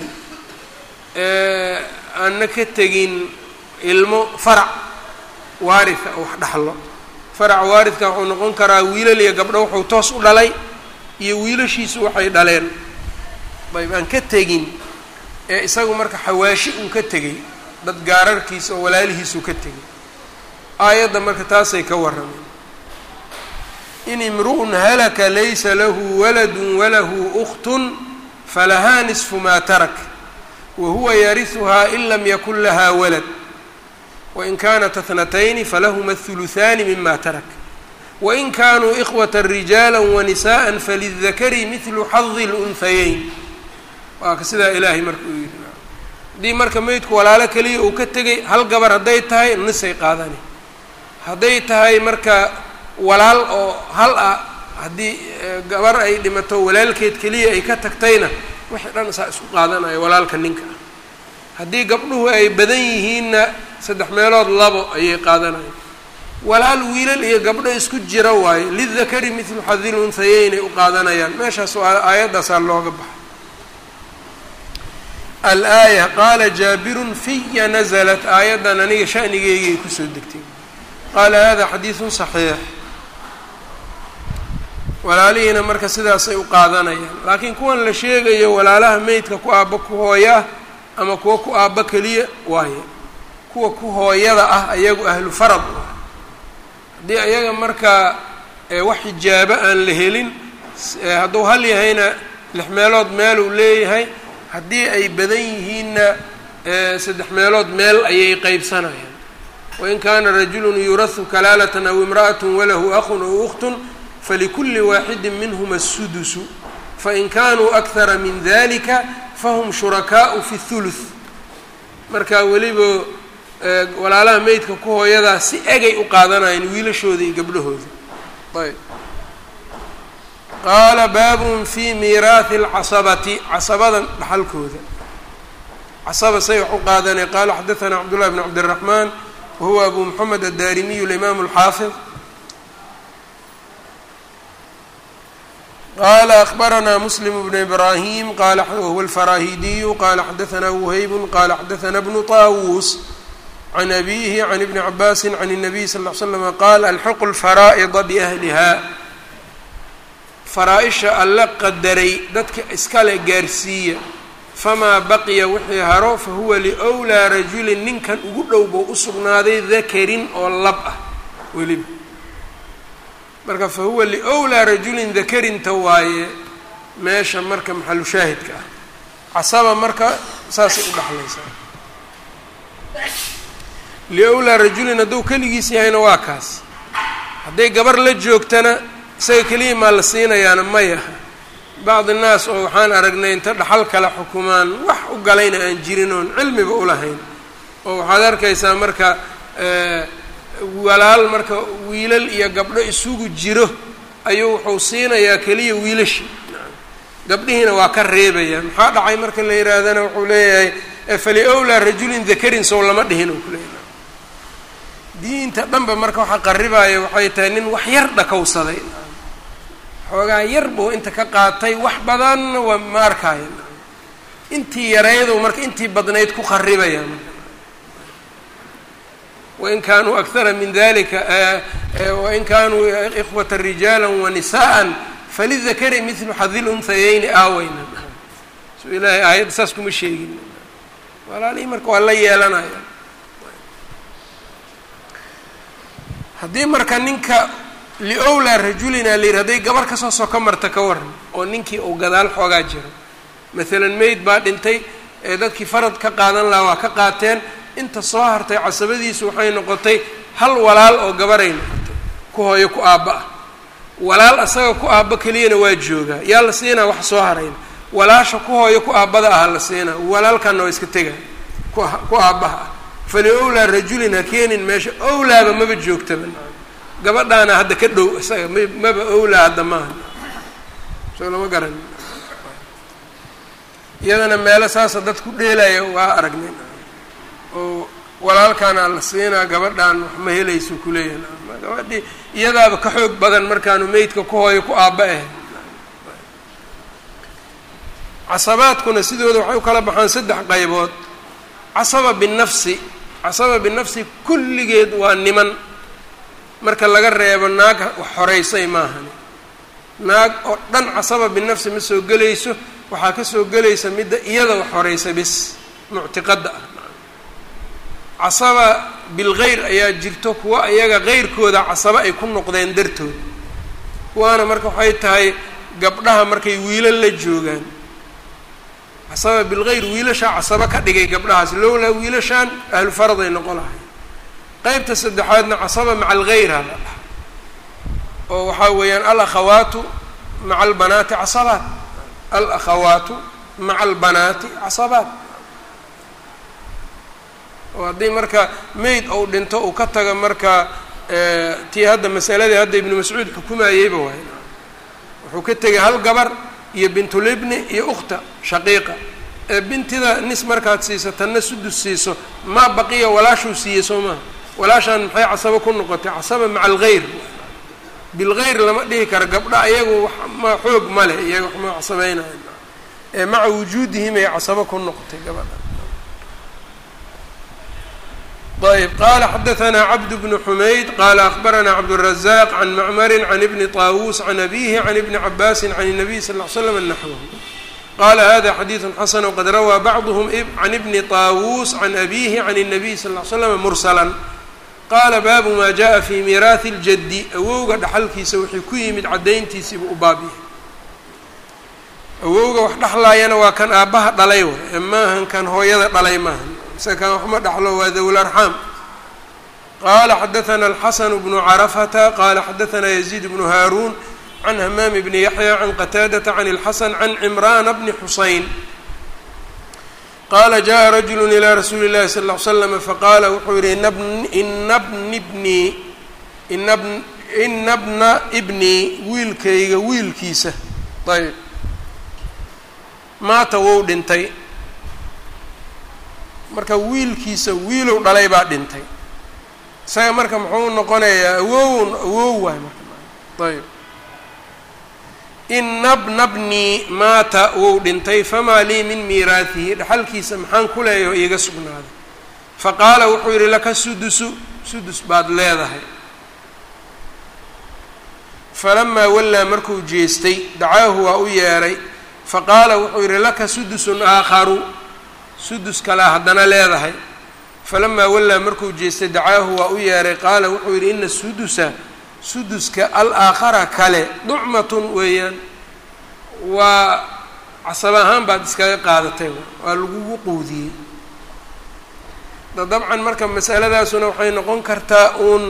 aanna ka tegin ilmo farac waaritha oo wax dhaxlo farac waaridka wuxuu noqon karaa wiilal iyo gabdho wuxuu toos u dhalay iyo wiilashiisu waxay dhaleen ayb aan ka tegin ee isagu marka xawaashi uu ka tegay dad gaararkiisa oo walaalihiisuu ka tegay aayadda marka taasay ka warrameen in imru'un halaka laysa lahu waladun walahu ukhtun falahaa nisfu maa tarak wa huwa yarihuhaa in lam yakun lahaa walad wain kaanat athnatayni falahuma athuluthaani mima tarak wain kaanuu ikhwata rijaala wanisaءa falidakari midlu xadi lunhayeyn waa ka sidaa ilaahay marka uu yidhi haddii marka meydku walaalo keliya uu ka tegay hal gabar hadday tahay nisay qaadani hadday tahay marka walaal oo hal ah haddii gabar ay dhimato walaalkeed keliya ay ka tagtayna wixii dhan saa isku qaadanaya walaalka ninka ah haddii gabdhuhu ay badan yihiinna saddex meelood labo ayay qaadanayaan walaal wiilal iyo gabdho isku jira waayo lidakari midlu xadil unhayeynay u qaadanayaan meeshaas waa aayaddaasaa looga baxay al-aaya qaala jaabirun fiya nazalat aayaddan aniga shanigeygay kusoo degtay qaala hada xadiidun saxiix walaalihiina marka sidaasay u qaadanayaan laakiin kuwan la sheegayo walaalaha meydka ku aabba ku hooyaa ama kuwa ku aabba keliya waaye kuwa ku hooyada ah ayagu ahlu farad haddii ayaga marka wax xijaabo aan la helin hadduu hal yahayna lix meelood meel uu leeyahay haddii ay badan yihiinna saddex meelood meel ayay qeybsanayaan wain kaana rajulun yurahu kalaalatan aw imra'atun walahu akhun aw ukhtun falikuli waaxidi minhuma asudusu fain kanuu akhara min dalika fahum shurakaau fi thuluth marka weliba walaalaha meydka ku hooyadaa si egay u qaadanayeen wiilashooda iyo gabdhahooda ayb qaala baabun fi miiraahi alcasabati casabadan dhaxalkooda casaba say wax u qaadanay qaala xadaثana cabdullahi bn cabdالraxmaan wahuwa abu moxamed addarimiyu اlimaamu اlxaafid qala akbaranaa muslim bnu ibrahim qala wahuwa alfarahidiyu qala xadaثna whayb qala xadaثna bnu طawus can abihi can ibni cabaasi can الnabiy sal ll slm qaal alxiqu lfaraa'ida biahliha faraa-isha alla qadaray dadka iskale gaarsiiya famaa baqiya wixii haro fahuwa liwlaa rajulin ninkan ugu dhow bou u sugnaaday dakarin oo lab ah weliba marka fahuwa liwlaa rajulin dakarinta waaye meesha marka maxalu shaahidka ah casaba marka saasay u dhexlaysaa liowlaa rajulin hadduu keligiis yahayna waa kaas hadday gabar la joogtana isaga keliya maa la siinayaana maya bacdi naas oo waxaan aragnay inta dhaxal kale xukumaan wax u galayna aan jirin oon cilmiba ulahayn oo waxaad arkaysaa marka walaal marka wiilal iyo gabdho isugu jiro ayuu wuxuu siinayaa keliya wiilashi gabdhihiina waa ka reebaya maxaa dhacay marka la yihaahdana wuxuu leeyahay faliowlaa rajulin dakarin sow lama dhihin oo kuleeyahay diinta dhanba marka waxa qaribaya waxay tahay nin wax yar dhakowsaday xoogaa yar buu inta ka qaatay wax badanna waa ma arkaayo intii yaraydu marka intii badnayd ku qaribaya marka wain kaanuu akara min dalika wain kaanuu ikhwata rijaala wanisaءa falidakari midlu xadil unhayeyni aaweyna so ilaahay aayadda saas kuma sheegin walaalihii marka waa la yeelanaya haddii marka ninka liowlaa rajulina la yidhi hadday gabar kasoo soko marta ka waran oo ninkii uu gadaal xoogaa jiro maalan mayd baa dhintay ee dadkii farad ka qaadan lahaa waa ka qaateen inta soo hartay casabadiisu waxay noqotay hal walaal oo gabaray noqotay ku hooyo ku aabba ah walaal asaga ku aabba keliyana waa joogaa yaa la siinaa wax soo harayna walaasha ku hooyo ku aabbada aha la siinaa walaalkanna waa iska tega ku aabbaha ah fali owlaa rajulin ha keenin meesha owlaaba maba joogtaba gabadhaana hadda ka dhow isaga m maba owlaa hadda maaha soo lama garan iyadana meelo saasa dad ku dheelaya waa aragnay oo walaalkaana la siinaa gabadhaan wax ma helayso kuleeyahay gabadhii iyadaaba ka xoog badan markaanu meydka ku hooyo ku aabba ahayd casabaadkuna sidooda waxay u kala baxaan saddex qaybood casaba binafsi casaba binafsi kulligeed waa niman marka laga reebo naag wax horeysay maahani naag oo dhan casaba binafsi ma soo gelayso waxaa ka soo gelaysa midda iyada wax horeysa bis muctiqadda ah casaba bilgeyr ayaa jirto kuwa iyaga keyrkooda casaba ay ku noqdeen dartood kuwaana marka waxay tahay gabdhaha markay wiilal la joogaan casaba bilgeyr wiilashaa casaba ka dhigay gabdhahaas lowlaa wiilashaan ahlu faraday noqon lahay qeybta saddexaadna casaba maca algeyra la dhaha oo waxaa weeyaan alakhawaatu maca albanaati casabaat alakhawaatu maca albanaati casabaat oo haddii marka mayd ou dhinto uu ka taga marka tii hadda masaladii hadda ibnu mascuud xukumayeyba waay wuxuu ka tegay hal gabar iyo bintulibni iyo ukhta shaqiiqa ee bintida nis markaad siiso tanna sudus siiso maa baqiya walaashuu siiyey soo maha walaashaan maxay casabo ku noqotay casaba maca algeyr bilgeyr lama dhihi karo gabdha ayagu ma xoog ma leh iyaga wax ma casabeynaya ee maca wujuudihim ay casabo ku noqotay gabadha ayb qala xadaثna cabd bn xumayd qala akbarana cabdالrazaq can macmari can ibni طaawuus can abihi can ibni cabaasi can الnabiy sal ly slam naxwh qala hada xadiiثu xasan wqad rawaa bacduhm can ibni طaawuus can abihi can الnabiy sal ly slam mursala qaala baabu ma jaءa fi miiraahi اljadi awowga dhaxalkiisa wixii ku yimid caddayntiisiiba u baab yahay awowga wax dhexlaayana waa kan aabbaha dhalay wa ee maahan kan hooyada dhalay maahan isaga kan waxma dhaxlo waa dawl arxaam qala xadaثna alxasan bnu carafata qala xadaثna yaziid bnu haaruun can hamaam bni yaxya can qataadata can اlxasan can cimrana bni xusayn qala jaءa rajulu ilى rasuuli اllahi sal ly slm faqala wuxuu yihi ina bni bnii ina bna bnii wiilkayga wiilkiisa ayb maata wou dhintay marka wiilkiisa wiilow dhalay baa dhintay isaga marka muxuu noqonayaa awow awow waay marka ayb ina bna bnii maata wou dhintay famaa lii min miiraatihi dhaxalkiisa maxaan ku leeyaho iiga sugnaaday faqaala wuxuu yidhi laka sudusu sudus baad leedahay falamaa wallaa markuu jeestay dacaahu waa u yeedhay faqaala wuxuu yidhi laka sudusun aakharu sudus kalea haddana leedahay falamaa wallaa markuu jeestay dacaahu waa u yeedhay qaala wuxuu yidhi ina sudusa suduska al-aakhara kale ducmatun weeyaan waa casab ahaan baad iskaga qaadatay waa lagugu quudiyey da dabcan marka masaladaasuna waxay noqon kartaa uun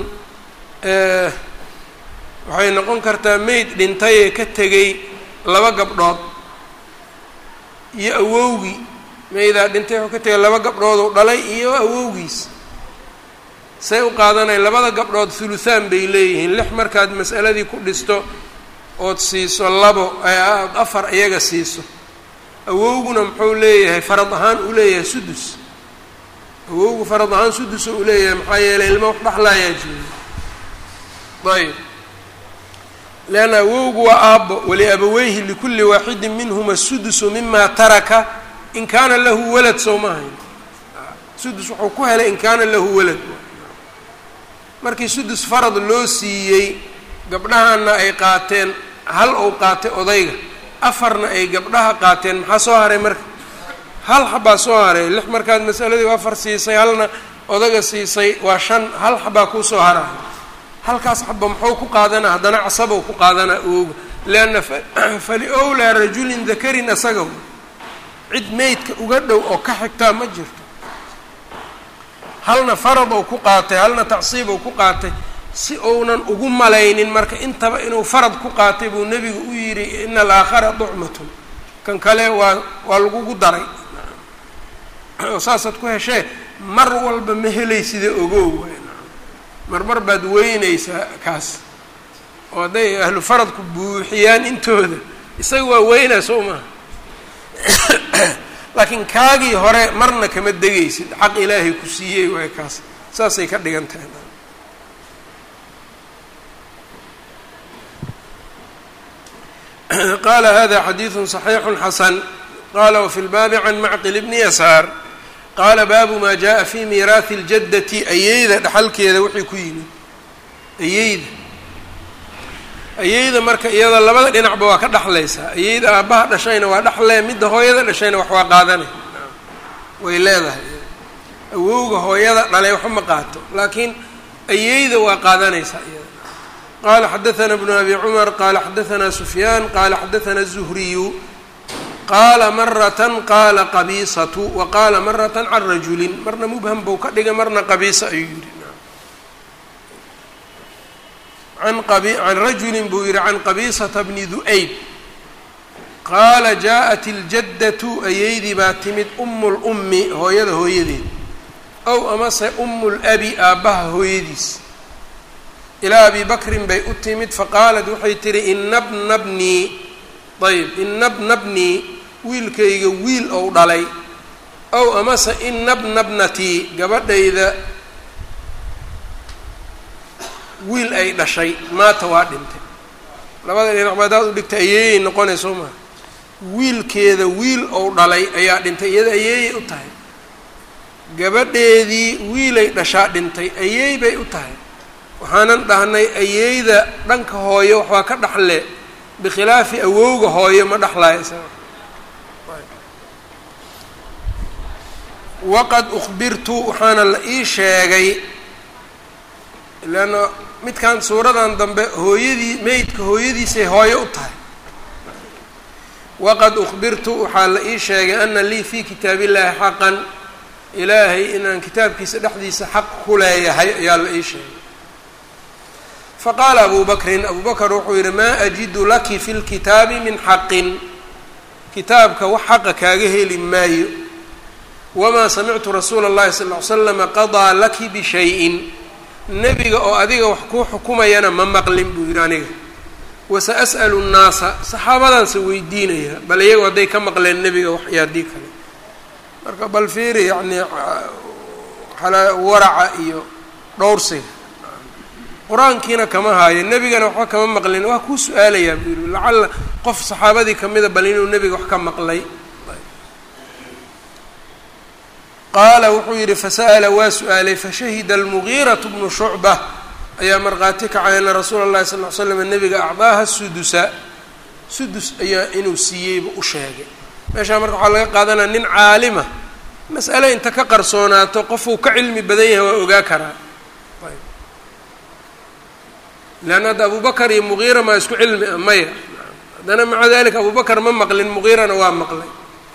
waxay noqon kartaa meyd dhintay ee ka tegay laba gabdhood iyo awowgii meydaa dhintay wuxuu ka tegay laba gabdhood uu dhalay iyo awowgiis say u qaadanaya labada gabdhood thuluthaan bay leeyihiin lix markaad mas'aladii ku dhisto ood siiso labo ood afar iyaga siiso awowguna muxuu leeyahay farad ahaan uu leeyahay sudus awowgu farad ahaan sudus uu leeyahay maxaa yeelay ilmo wax dhexlaayaa jooga ayb leanna awowgu waa aabbo waliabaweyhi likulli waaxidin minhuma sudusu mima taraka in kaana lahu walad soo ma ahayn sudus wuxuu ku helay in kaana lahu walad markii sudus farad loo siiyey gabdhahana ay qaateen hal ou qaatay odayga afarna ay gabdhaha qaateen maxaa soo haray marka hal xabaa soo haray lix markaad masaladii afar siisay halna odaga siisay waa shan hal xabaa kuusoo haraya halkaas xaba muxuu ku qaadanaa haddana casabow ku qaadanaa ooga leanna fali owlaa rajulin dakarin asaga cid meydka uga dhow oo ka xigtaa ma jirto halna farad ou ku qaatay halna tacsiib ou ku qaatay si ounan ugu malaynin marka intaba inuu farad ku qaatay buu nebigu u yidhi ina alaakhara ducmatun kan kale waa waa lagugu daray oo saasaad ku heshee mar walba ma helaysida ogow marmar baad weynaysaa kaas oo hadday ahlu faradku buuxiyaan intooda isaga waa weynaa soo maha laakiin kaagii hore marna kama degaysid xaq ilaahay ku siiyey waay kaas saasay ka dhigan tahay qala hada xadiidu صaxiixu xasan qala wfi lbaabi can macqil bni yasaar qaala baabu maa jaءa fi miiraahi اljadati ayeyda dhaxalkeeda wixii ku yimid ayeyda ayeyda marka iyada labada dhinacba waa ka dhexlaysaa ayeyda aabbaha dhashayna waa dhexlee midda hooyada dhashayna wax waa qaadanay way leedahay awowga hooyada dhalay waxba ma qaato laakiin ayeyda waa qaadanaysaa iyada qala xadaثna bnu abi cumar qala xadaثna sufyaan qala xadaثna الzuhriyu qaala maratan qaala qabiisatu wa qaala maratan can rajulin marna mubham buu ka dhigay marna qabiisa ayuu yihi can rajulin buu yihi can qabiisata bni du-ayb qaala jaaءat اljaddatu ayeydii baa timid umu lummi hooyada hooyadeed ow amase umu labi aabbaha hooyadiis ilaa abi bakrin bay u timid faqaalat waxay tihi ina bna bnii ayb ina bna bnii wiilkayga wiil ou dhalay ow amase ina bna bnatii gabadhayda wiil ay dhashay maata waa dhintay labada dhinac ba hadaad u dhigta ayeeyay noqonay soo maha wiilkeeda wiil ou dhalay ayaa dhintay iyada ayeeyay u tahay gabadheedii wiilay dhashaa dhintay ayeey bay u tahay waxaanan dhahnay ayeeyda dhanka hooyo waxbaa ka dhaxle bikhilaafi awowga hooyo ma dhexlaayo isaga waqad ukhbirtu waxaana la ii sheegay leanna midkan suuradan dambe hooyadii meydka hooyadiisay hooyo u tahay waqad ukhbirtu waxaa la ii sheegay ana lii fii kitaabillaahi xaqan ilaahay inaan kitaabkiisa dhexdiisa xaq ku leeyahay ayaa la ii sheegay faqaala abu bakrin abu bakr wuxuu yihi maa ajidu laki fi lkitaabi min xaqin kitaabka wax xaqa kaaga heli maayo wamaa samictu rasuula اllahi sal ly slama qadaa laki bishayin nebiga oo adiga wax kuu xukumayana ma maqlin buu yihi aniga wasa as'alu nnaasa saxaabadaanse weydiinaya bal iyago hadday ka maqleen nebiga wax iyo haddii kale marka bal fiiri yacni waraca iyo dhowrsiga qur-aankiina kama haayo nebigana waxba kama maqlin waa kuu su-aalayaa buu yihi lacalla qof saxaabadii kamida bal inuu nebiga wax ka maqlay qaala wuxuu yidhi fasa'ala waa su-aalay fashahida almugiiratu bnu shucba ayaa markhaati kacay ana rasuula llahi sal ly slam nebiga acdaaha sudusa sudus ayaa inuu siiyeyba u sheegay meeshaa marka waxaa laga qaadanaya nin caalima mas'ale inta ka qarsoonaato qofuu ka cilmi badan yahay waa ogaa karaa leanna hadda abubakar iyo mugiira maa isku cilmi ah maya haddana maca dalika abubakar ma maqlin mugiirana waa maqlay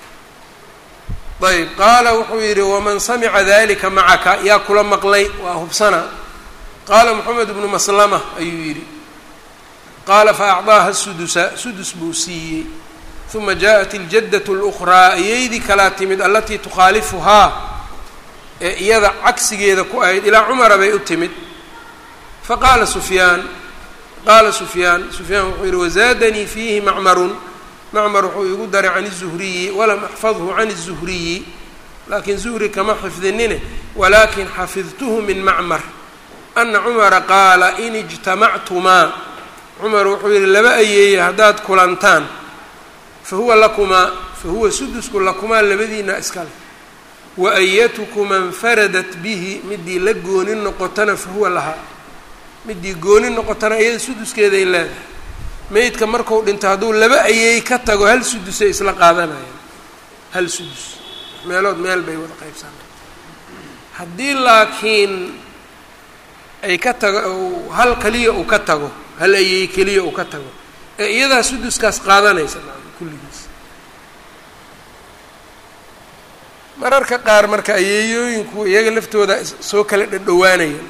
ayb qaala wuxuu yidhi waman samica dalika macaka yaa kula maqlay waa hubsana qaala moxamed bnu maslama ayuu yidhi qaala faacdaaha sudusa sudus buu siiyey uma jaaءat iljaddatu اlأkhraa iyaydii kalaa timid alatii tukhaalifuhaa ee iyada cagsigeeda ku ahayd ilaa cumara bay u timid faqaala sufyaan qaala sufyaan sufyaan wuxuu yidhi wazaadanii fiihi macmarun macmar wuxuu igu daray can الzuhriyi walam axfadhu can الzuhriyi laakiin zuhri kama xifdinine walaakin xafidtuhu min macmar ana cumara qaala in ijtamactumaa cumar wuxuu yidhi laba ayeeye haddaad kulantaan fahuwa lakumaa fahuwa sudusku lakumaa labadiina iskale wa ayatukumaa infaradat bihi midii la gooni noqotana fahuwa lahaa midii gooni noqotana iyada suduskeeday leedahay meydka marku dhinto hadduu laba ayeey ka tago hal sudusay isla qaadanayaan hal sudus meelood meel bay wada qaybsanay haddii laakiin ay ka tago hal keliya uu ka tago hal ayeey keliya uu ka tago ee iyadaa suduskaas qaadanaysa kulligiis mararka qaar marka ayeeyooyinku iyaga laftooda soo kala dhadhowaanaya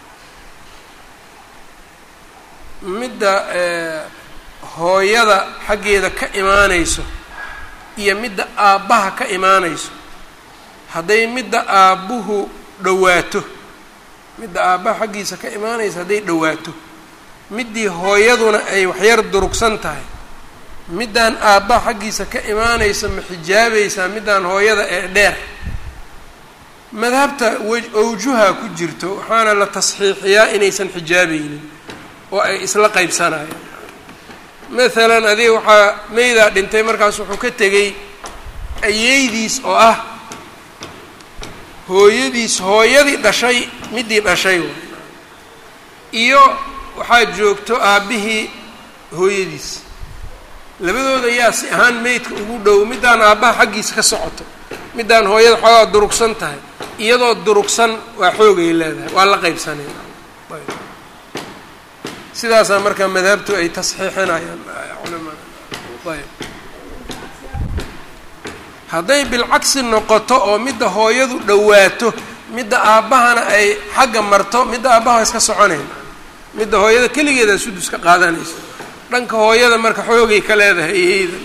midda hooyada xaggeeda ka imaanayso iyo midda aabbaha ka imaanayso hadday midda aabbuhu dhowaato midda aabbaha xaggiisa ka imaanaysa hadday dhowaato middii hooyaduna ay waxyar durugsan tahay middaan aabbaha xaggiisa ka imaanaysa ma xijaabaysaa middaan hooyada ee dheer madhabta awjuha ku jirto waxaana la tasxiixiyaa inaysan xijaabaynin oo ay isla qaybsanayaan maalan adiga waxaa meydaa dhintay markaas wuxuu ka tegey ayeydiis oo ah hooyadiis hooyadii dhashay middii dhashay iyo waxaa joogto aabbihii hooyadiis labadooda yaa si ahaan meydka ugu dhow middaan aabbaha xaggiisa ka socoto middaan hooyada xoogaa durugsan tahay iyadoo durugsan waa xoogay leedahay waa la qaybsanay sidaasaa markaa madhabtu ay tasxiixinayaan culamada ayb hadday bilcagsi noqoto oo midda hooyadu dhowaato midda aabbahana ay xagga marto midda aabbaha iska soconayn midda hooyada keligeeda sudus ka qaadanaysa dhanka hooyada marka xoogay ka leedahay iyeyda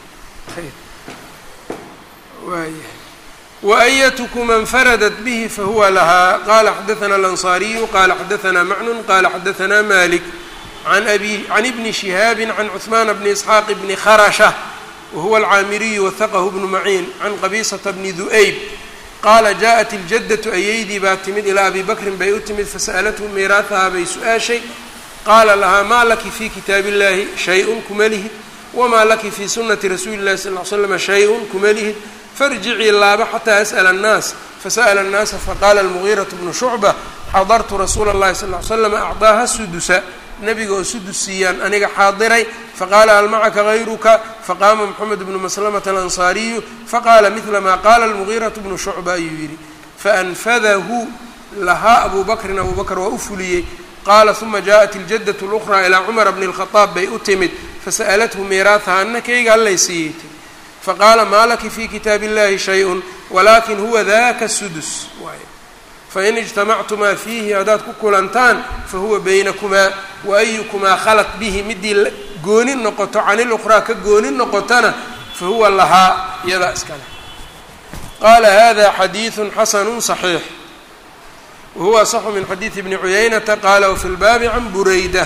waayahay waayatukum infaradat bihi fahuwa lahaa qala xadaثna alanصariyu qala xadaثna macnun qala xadaثna malik an abi can ibni shihaabi can cuثmaan bni isxaaq bni kharasha wahuwa alcaamiriyu wahaqahu bnu maciin can qabisata bni du'ayb qaala jaءat iljaddatu ayeydii baa timid ilaa abi bakrin bay u timid fasa'alathu miiraahahaa bay su-aashay qaala lahaa maa laki fi kitaabi اllahi shay-un kuma lihid wamaa laki fi sunati rasuuli اllahi sal ly slama shay-un kuma lihid farjicii laaba xataa as'la annaas fasa'la annaasa faqaala almugiiraةu bnu shucba xadartu rasuula اllahi sal ly slam acdaaha sudusa nabiga oo sudus siiyaan aniga xaadiray faqaala hal macaka hayruka faqaama moxamed bnu maslamata alansaariyu faqaala midla maa qaala almugiiraةu bnu shucba ayuu yidhi faanfadahu lahaa abu bakrin abu bakr waa u fuliyey qaala uma jaaءat iljaddatu اlأkhraa ilaa cumara bni اlkhadaab bay u timid fasa'alathu miiraahaha anakayga allay siiyey ti faqaala maa laki fi kitaabi اllahi shay-un walakin huwa daka sudus waay fain ijtamactumaa fiihi haddaad ku kulantaan fahuwa baynakumaa waayukumaa khalat bihi midii gooni noqoto can ilukhraa ka gooni noqotana fahuwa lahaa iyadaa iskale qaala hada xadiidu xasanu صaxiix wahuwa asaxu min xadiidi bni cuyaynata qaala wafi lbaabi can burayda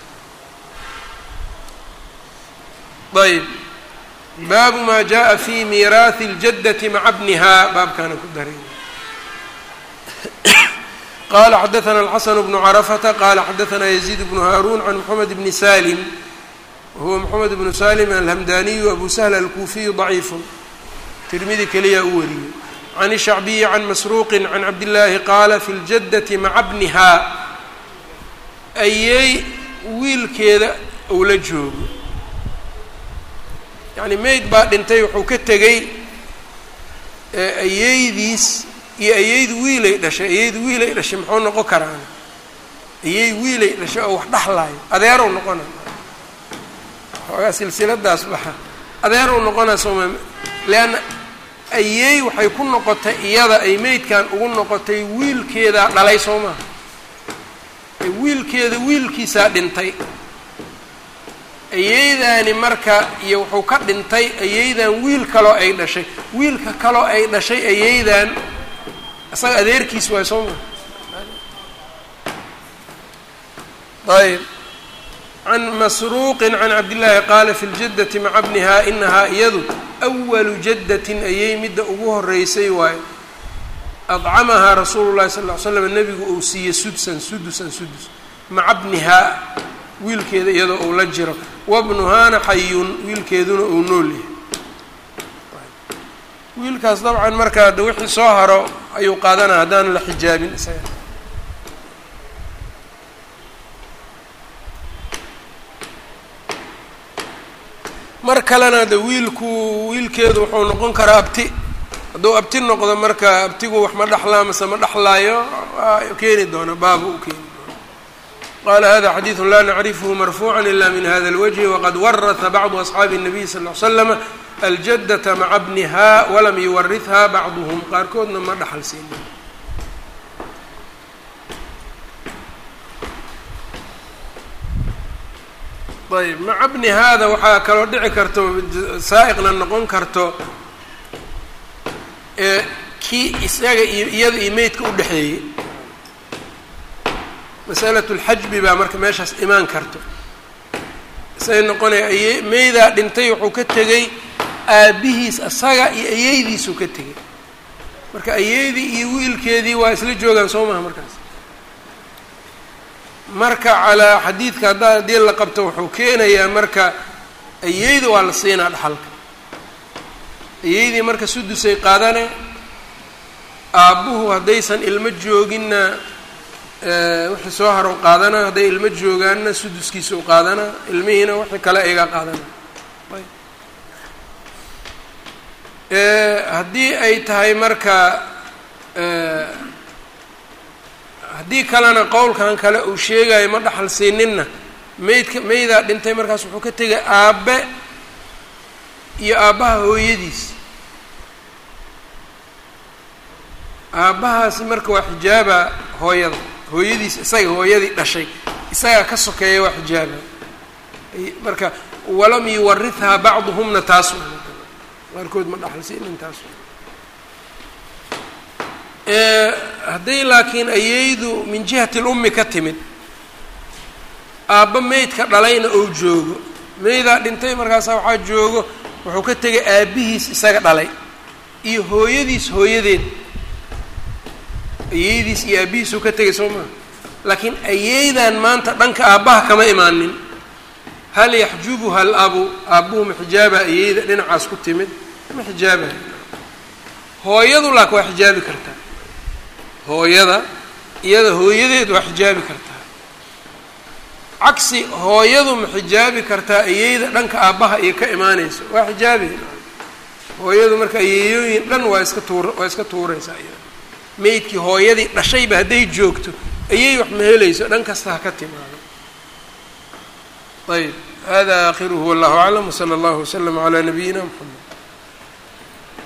ayb baabu ma jaءa fi miiraahi اljaddati maca bniha baabkaana ku daray qala xadaثna الxasn bnu cرفةa qala xadaثna يزيid bnu haaruun can mحamed bni salim wahuwa moxamed bnu salim alhamdaniyu abu sahl alkuufiyu daciifun tirmidi keliyaa u wariyey can shacbiyi can masruuqi can cabdillaahi qaala fi ljaddati maca bnihaa ayey wiilkeeda uu la joogo yacni mayd baa dhintay wuxuu ka tegey ayeydiis iyo ayeydu wiilay dhashay ayeydu wiilay dhashay muxuu noqon karaan ayey wiilay dhashay oo wax dhaxlaayo adeerow noqona xoogaa silsiladaas baxa adeerow noqona sooma leanna ayey waxay ku noqotay iyada ay meydkan ugu noqotay wiilkeedaa dhalay soo maha wiilkeeda wiilkiisaa dhintay ayeydaani marka iyo wuxuu ka dhintay ayeydan wiil kaloo ay dhashay wiilka kaloo ay dhashay ayeydan isaga adeerkiis waay soo maha ayb can masruuqin can cabdillaahi qaala fi ljaddati maca bnihaa inahaa iyadu awalu jaddatin ayay midda ugu horeysay waayo adcamahaa rasuulu llahi sal ll ly slam nebigu uu siiyey sudsan sudusan sudus maca bnihaa wiilkeeda iyadoo uu la jiro wabnuhaana xayun wiilkeeduna uu nool yahay wiilkaas dabcan marka de wixii soo haro ayuu qaadanaya haddaan la xijaabin isaga mar kalena de wiilku wiilkeedu wuxuu noqon karaa abti hadduu abti noqdo marka abtigu wax ma dhexlaa mase ma dhexlaayo waa keeni doona baabu u keeni doona qala hada xadiidu la nacrifhu marfuuca ila min hada اlwجhi waqad waraha bacdu asxaabi الnabiy sal ll ly slama aljadata maca bniha walam yuwaritha bacduhm qaarkoodna ma dhaxal siinin ayb maca bni haada waxaa kaloo dhici karto saa'iqna noqon karto ee kii isaga iyo iyada iyo meydka u dhexeeyey masalatu lxajbi baa marka meeshaas imaan karto isay noqonaya aye meydaa dhintay wuxuu ka tegey aabbihiis isaga iyo ayeydiisuu ka tegey marka ayeydii iyo wiilkeedii waa isla joogaan soo maha markaas marka calaa xadiidka haddaa haddii la qabto wuxuu keenayaa marka ayeyda waa la siinaa dhaxalka ayeydii marka sudusay qaadane aabbuhu haddaysan ilmo jooginna wixii soo harow qaadana hadday ilmo joogaanna suduskiisa u qaadana ilmihiina wixii kale iga qaadana haddii ay tahay marka haddii kalena qowlkan kale uu sheegayo ma dhaxal siininna meydka meydaa dhintay markaas wuxuu ka tegay aabbe iyo aabbaha hooyadiis aabbahaasi marka waa xijaaba hooyada hooyadiis isaga hooyadii dhashay isagaa ka sokeeya waa xijaaba marka walam yuwarithaa bacduhumna taas qaarkood ma dhaxal siinin taas hadday laakiin ayeydu min jihati lummi ka timid aabba meydka dhalayna ou joogo meydaa dhintay markaasa waxaa joogo wuxuu ka tegay aabbihiis isaga dhalay iyo hooyadiis hooyadeed ayeydiis iyo aabbihiisuu ka tegay soo maha laakiin ayeydan maanta dhanka aabbaha kama imaanin hal yaxjubuha alabu aabbuhu ma xijaaba ayeyda dhinacaas ku timid ma xijaabay hooyadu laak waa xijaabi kartaa hooyada iyada hooyadeed waa xijaabi kartaa cagsi hooyadu ma xijaabi kartaa ayeyda dhanka aabbaha iyo ka imaanayso waa xijaabi hooyadu marka ayeeyooyin dhan waa iska tuur waa iska tuuraysaa iyada meydkii hooyadii dhashayba hadday joogto ayey wax ma helayso dhan kasta ha ka timaado ayb hada aakhiruhu wallahu aclam wsala allahu waslama calaa nabiyina mxamed